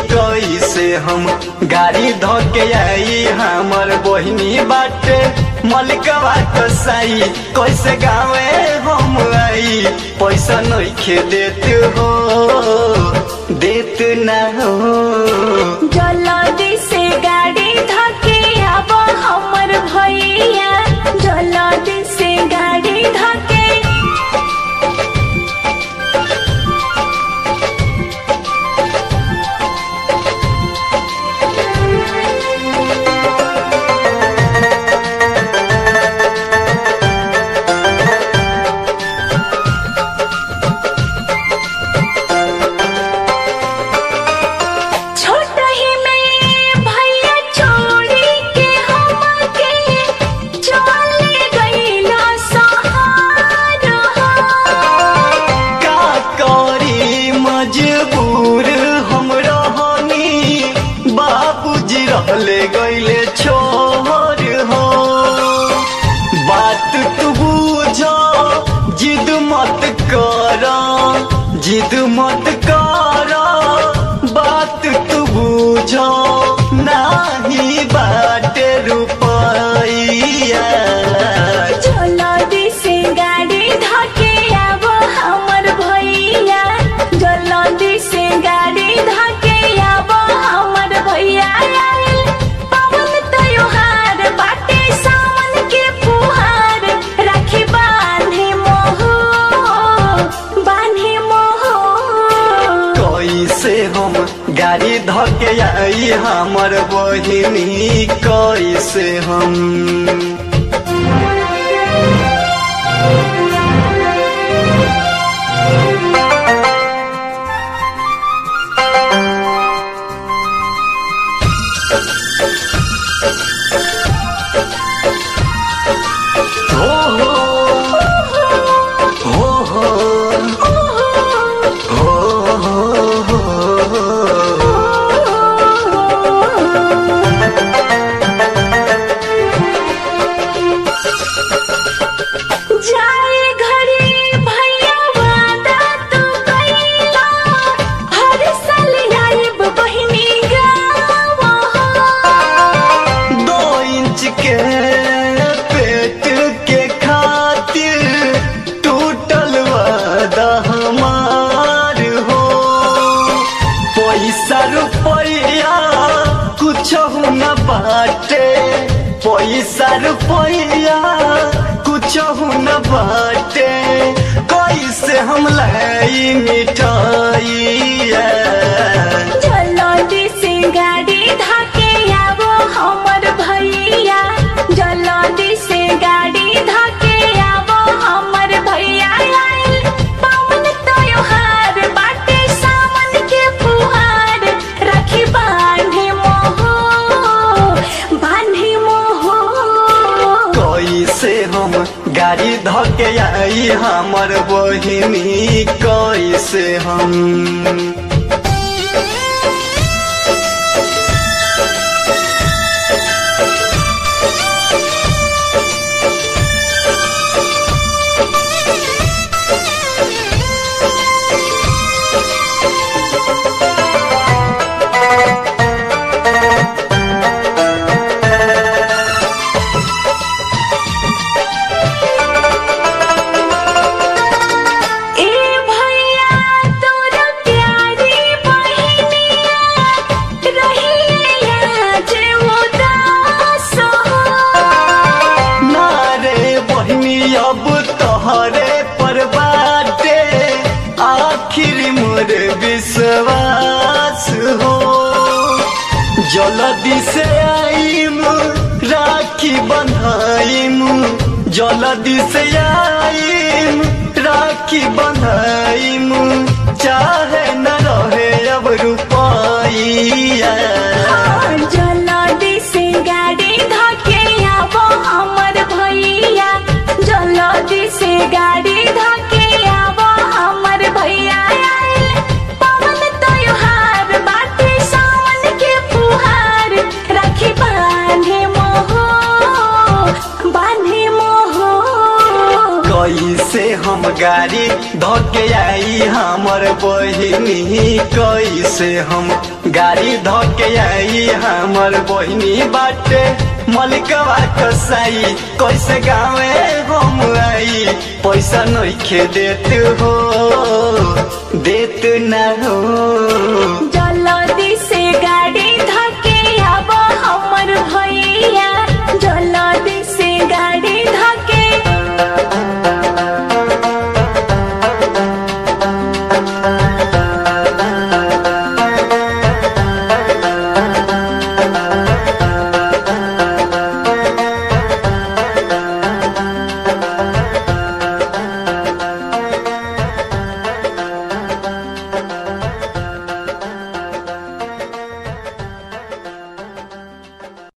कैसे हम गाड़ी धोके आई हमर बहिनी बाटे मलिकवा कसाई कैसे गावे हम आई पैसा नइखे देत हो देत ना हो जल्दी से गाड़ी धके अब हमर भैया जल्दी से गाड़ी धके छोट ही में भैया छोड़ी के हमके चले गईला सहार का करी मजबूर हम रहनी बाबूजी रहले गईले छोर हो बात तू बुझ जिद मत कर जिद मत कर बात तू बुझ नाही बाटे रुपैया जल्दी से गाड़ी धके अब हमर भैया जल्दी से गाड़ी धके अब हमर भैया आइल पवन त्योहार बाटे सावन के फुहार राखी बांधे मोह बांधे मोह कैसे हम गाड़ी धके आई हमर बहिनी कैसे हम हो हो हो हो हो हो जाए घरे भैया वादा तू कइला हर साल आइब बहिनी गाँव दो इंच के पेट के खातिर टूटल वादा हमार हो पैसा रुपया कुछ न बाटे पैसा रुपया कुछ न बाटे कैसे हम लाई मिठाइया जल्दी से गाड़ी धके आवो हमर भैया जल्दी से गाड़ी धके आवो हमर भैया आइल पवन त्योहार बाटे सावन के फुहार राखी बांधे मोह बांधे मोह कैसे हम गाड़ी धके आई हमर बहिनी कैसे हम ए भैया तोर प्यारी बहिनिया रहिया जे उदास हो ना रे बहिनी अब तोहरे पर बाटे आखिर मोर विश्वास हो जल्दी से आईम राखी बंधाईम जल्दी से आईम राखी बंधाईम चाहे न रहे अब रुपया जल्दी से गाड़ी धके आवो हमर भैया जल्दी से गाड़ी धके आवो हमर भैया आइल पवन त्योहार बाटे सावन के फुहार राखी बांधे मोह बांधे मोह कैसे हम गाड़ी धके आई हमर बहिनी कैसे हम गाड़ी धके आई हमर बहिनी बाटे मलिकवा कसाई कैसे गावे हम आई पैसा नइखे देत हो देत ना हो जा